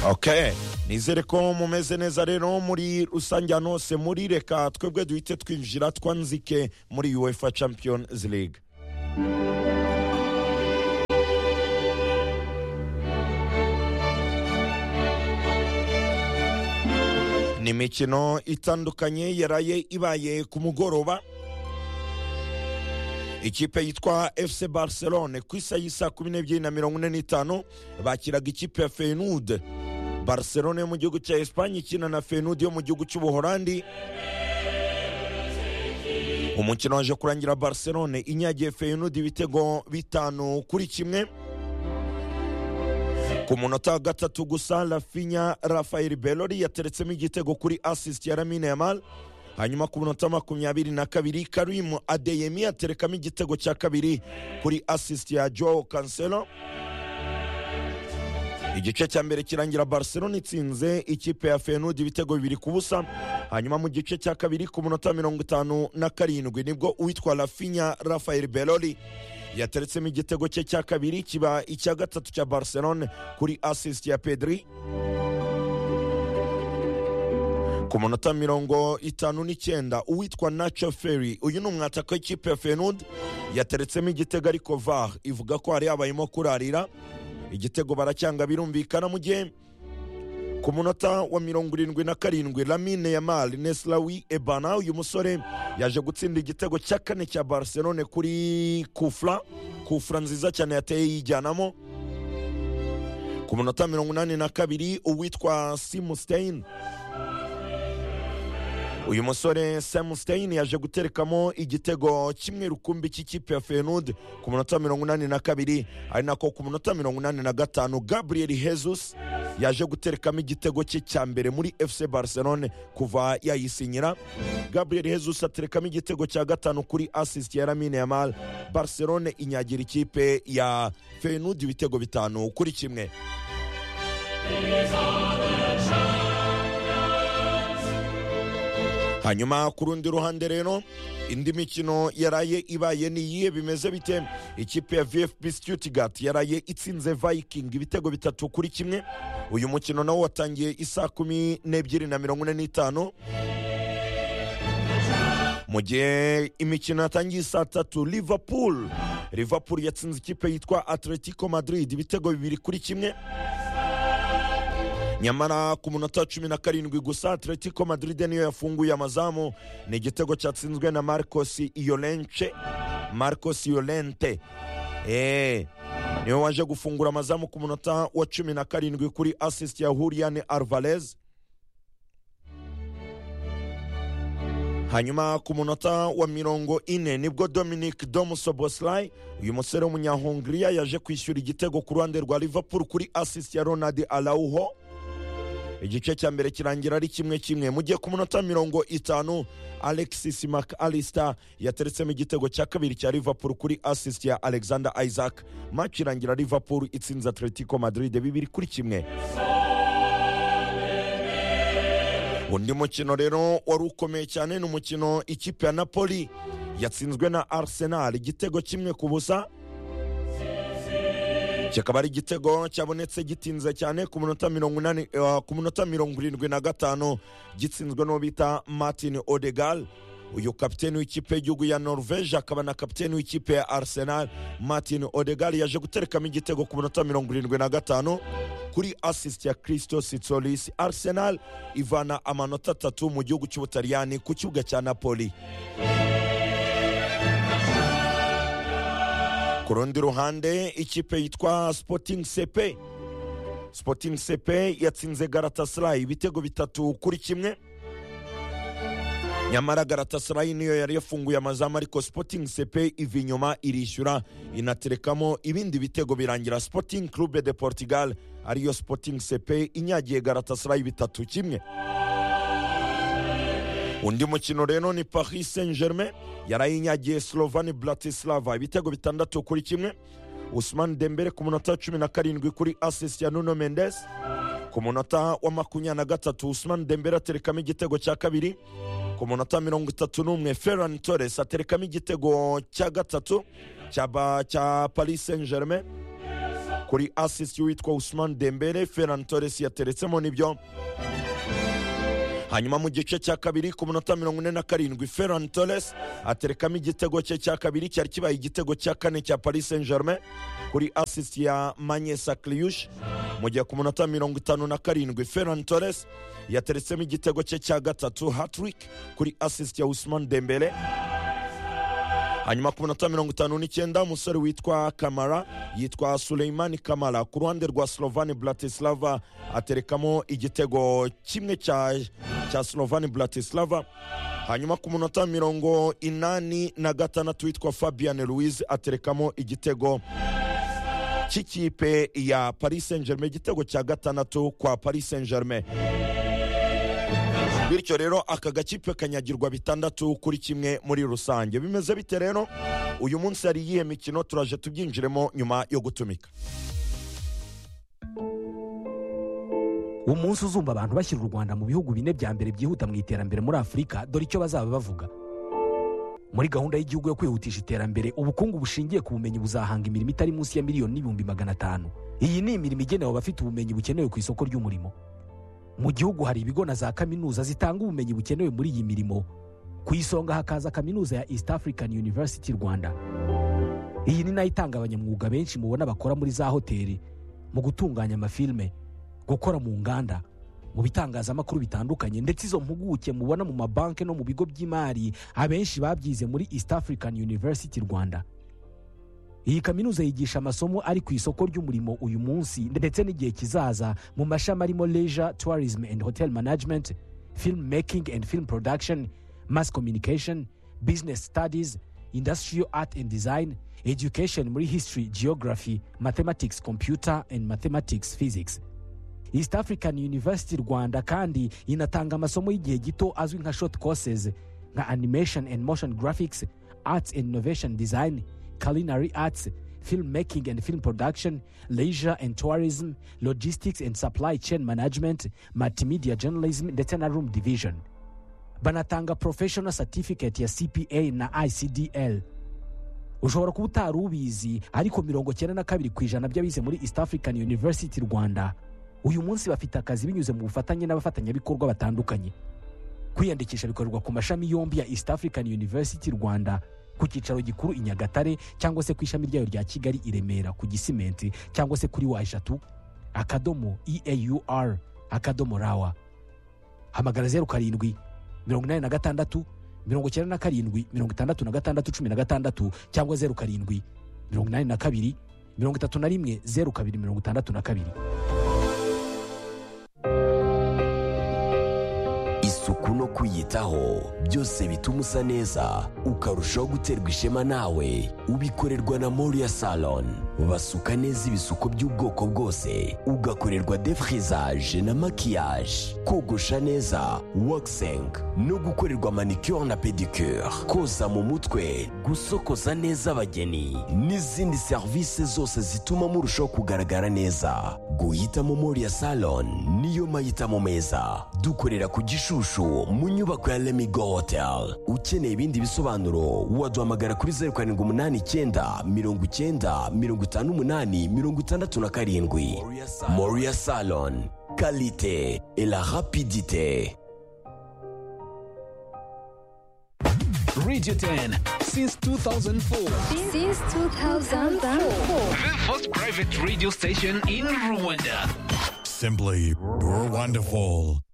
ok nizere ko mumeze neza rero muri rusange ahantu hose muri reka twebwe duhite twinjira twanzike muri uefa champions league ni imikino itandukanye yaraye ibaye ku mugoroba ikipe yitwa fc barcelone ku isaha y'i saa kumi n'ebyiri na mirongo ine n'itanu bakiraga ikipe ya feyinudi barcelone yo mu gihugu cya esipanye ikina na feyinudi yo mu gihugu cy'ubuholandi umukino waje kurangira barcelone inyagiye feyinudi ibitego bitanu kuri kimwe ku munota wa gatatu gusa rafinya rafael belori yateretsemo igitego kuri asisiti ya ramine yamal hanyuma ku munota makumyabiri na kabiri karimu adeyemi aterekamo igitego cya kabiri kuri asisiti ya joe kanselo igice cya mbere kirangira barcelona itsinze ikipe ya fenud ibitego bibiri ku busa hanyuma mu gice cya kabiri ku munota mirongo itanu na karindwi nibwo uwitwa rafinya rafael belori yateretsemo igitego cye cya kabiri kiba icya gatatu cya barcelone kuri asisiti ya pedri ku munota mirongo itanu n'icyenda uwitwa naco feri uyu ni umwataka w'ikipe ya fenud yateretsemo igitego ariko var ivuga ko hari habayemo kurarira igitego baracyanga birumvikana mu gihe ku munota wa mirongo irindwi na karindwi lamine yamal neslawi ebana uyu musore yaje gutsinda igitego cya kane cya barcelone kuri kufra kufra nziza cyane yateye yijyanamo ku munota mirongo inani na kabiri uwitwa simustein uyu musore samustein yaje guterekamo igitego kimwe rukumbi cy'ikipe ya fenud ku munota mirongo inani na kabiri ari nako ku munota mirongo inani na gatanu gabriel hezus yaje guterekamo igitego cye cya mbere muri fc barcelone kuva yayisinyira gabriel hezus aterekamo igitego cya gatanu kuri asisiti ya ramine yamal barcelone inyagira ikipe ya fenud ibitego bitanu kuri kimwe hanyuma ku rundi ruhande rero indi mikino yaraye ibaye niyihe bimeze bite ikipe ya vfb stuttgart yaraye itsinze viking ibitego bitatu kuri kimwe uyu mukino nawo watangiye isaa kumi n'ebyiri na mirongo ine n'itanu mu gihe imikino yatangiye saa tatu liverpool liverpool yatsinze ikipe yitwa atletico madrid ibitego bibiri kuri kimwe nyamara ku munota wa cumi na karindwi gusa atletico madrid niyo yafunguye amazamu ni igitego cyatsinzwe na marcos iyolenche marcos iyolente eee niwe waje gufungura amazamu ku munota wa cumi na karindwi kuri asisiti ya huriyane arvalez hanyuma ku munota wa mirongo ine nibwo dominic domusoboslayi uyu musore w'umunyahungiriya yaje kwishyura igitego ku ruhande rwa liverpool kuri asisiti ya ronald arauho igice cya mbere kirangira ari kimwe kimwe mu gihe ku munota mirongo itanu alexis mac alistar yateretsemo igitego cya kabiri cya liverpool kuri asisiti ya alexander isaac match irangira liverpool itsinze atletico madrid bibiri kuri kimwe undi mukino rero wari ukomeye cyane ni umukino ikipe ya napoli yatsinzwe na arsenal igitego kimwe ku busa kikaba ari igitego cyabonetse gitinze cyane ku minota mirongo irindwi na gatanu gitsinzwe n'uwo bita martin odegal uyu kapiteni w'ikipe y'igihugu ya norvege akaba na kapiteni w'ikipe ya arsenal martin odegal yaje guterekamo igitego ku minota mirongo irindwi na gatanu kuri asisiti ya kirisito sitsolisi arsenal ivana amanota atatu mu gihugu cy'ubutaliyani ku kibuga cya napoli ku rundi ruhande ikipe yitwa sporting sepe sporting sepe yatsinze garatasarayi ibitego bitatu kuri kimwe nyamara garatasarayi niyo yari yafunguye amazamu ariko sporting sepe iva inyuma irishyura inaterekamo ibindi bitego birangira sporting club de portugal ariyo sporting sepe inyagiye garatasarayi bitatu kimwe undi mukino rero ni paris saint germain yarayinyagiye slovani bratislava ibitego bitandatu kuri kimwe usman dembere ku munota wa cumi na karindwi kuri asisi ya nuno mendes ku munota wa makumyabiri na gatatu usman dembere aterekamo igitego cya kabiri ku munota mirongo itatu n'umwe ferran torres aterekamo igitego cya gatatu cya paris saint germain kuri asisi witwa usman dembere ferran torres yateretsemo n'ibyo hanyuma mu gice cya kabiri ku munota mirongo ine na karindwi ferran torres aterekamo igitego cye cya kabiri cyari kibaye igitego cya kane cya paris saint germain kuri asisi ya manyesa kliyush mu gihe ku munota mirongo itanu na karindwi ferran torres yateretsemo igitego cye cya gatatu hatrik kuri asisi ya usman dembele hanyuma ku minota mirongo itanu n'icyenda umusore witwa kamara yitwa suleimani kamara ku ruhande rwa slovani bratislava aterekamo igitego kimwe cya cya slovani bratislava hanyuma ku munota mirongo inani na gatandatu witwa fabian louise aterekamo igitego cy'ikipe ya paris saint germain igitego cya gatandatu kwa paris saint germain bityo rero aka gakipe kanyagirwa bitandatu kuri kimwe muri rusange bimeze bite rero uyu munsi hari iyihe mikino turaje tubyinjiremo nyuma yo gutumika umunsi uzumva abantu bashyira u rwanda mu bihugu bine bya mbere byihuta mu iterambere muri afurika dore icyo bazaba bavuga muri gahunda y'igihugu yo kwihutisha iterambere ubukungu bushingiye ku bumenyi buzahanga imirimo itari munsi ya miliyoni n'ibihumbi magana atanu iyi ni imirimo igenewe abafite ubumenyi bukenewe ku isoko ry'umurimo mu gihugu hari ibigo na za kaminuza zitanga ubumenyi bukenewe muri iyi mirimo ku isonga hakaza kaminuza ya east african university rwanda iyi ni nayo itanga abanyamwuga benshi mubona bakora muri za hoteli mu gutunganya amafilme gukora mu nganda mu bitangazamakuru bitandukanye ndetse izo mpuguke mubona mu mabanki no mu bigo by'imari abenshi babyize muri east african university rwanda iyi kaminuza yigisha amasomo ari ku isoko ry'umurimo uyu munsi ndetse n'igihe kizaza mu mashami arimo leisure tourism and hotel management film making and film production mass communication business studies industrial art and design education muri history geography mathematics computer and mathematics physics east african university rwanda kandi inatanga amasomo y'igihe gito azwi nka short courses nka animation and motion graphics arts and innovation design culinary arts, filmmaking and film production, leisure and tourism, logistics and supply chain management, multimedia journalism ndetse na room division. Banatanga professional certificate ya CPA na ICDL. Ushobora kuba utari ubizi ariko mirongo cyenda na kabiri ku ijana by'abize muri East African University Rwanda uyu munsi bafite akazi binyuze mu bufatanye n'abafatanyabikorwa batandukanye. Kwiyandikisha bikorerwa ku mashami yombi ya East African University Rwanda ku cyicaro gikuru i nyagatare cyangwa se ku ishami ryayo rya kigali i remera ku gisimenti cyangwa se kuri wa eshatu akadomo eaur akadomo rawa hamagara zeru karindwi mirongo inani na gatandatu mirongo icyenda na karindwi mirongo itandatu na gatandatu cumi na gatandatu cyangwa zeru karindwi mirongo inani na kabiri mirongo itatu na rimwe zeru kabiri mirongo itandatu na kabiri isuku no kwiyitaho byose bituma usa neza ukarushaho guterwa ishema nawe ubikorerwa na moriya salon basuka neza ibisuko by'ubwoko bwose ugakorerwa defrizaje na makiyaje kogosha neza wakisengi no gukorerwa manicure na pedicure koza mu mutwe gusokoza neza abageni n'izindi serivisi zose zituma murushaho kugaragara neza guhitamo moriya salon niyo mahitamo meza dukorera ku gishushu mu nyubako ya lemigo hotel ukeneye ibindi bisobanuro waduhamagara kuri zeru karindwi umunani icyenda mirongo icyenda mirongo itanu umunani mirongo itandatu na karindwi moriya salon kalite et la rapidite Radio 10 since 2004. Since 2004. The first private radio station in Rwanda. Simply, you're wonderful.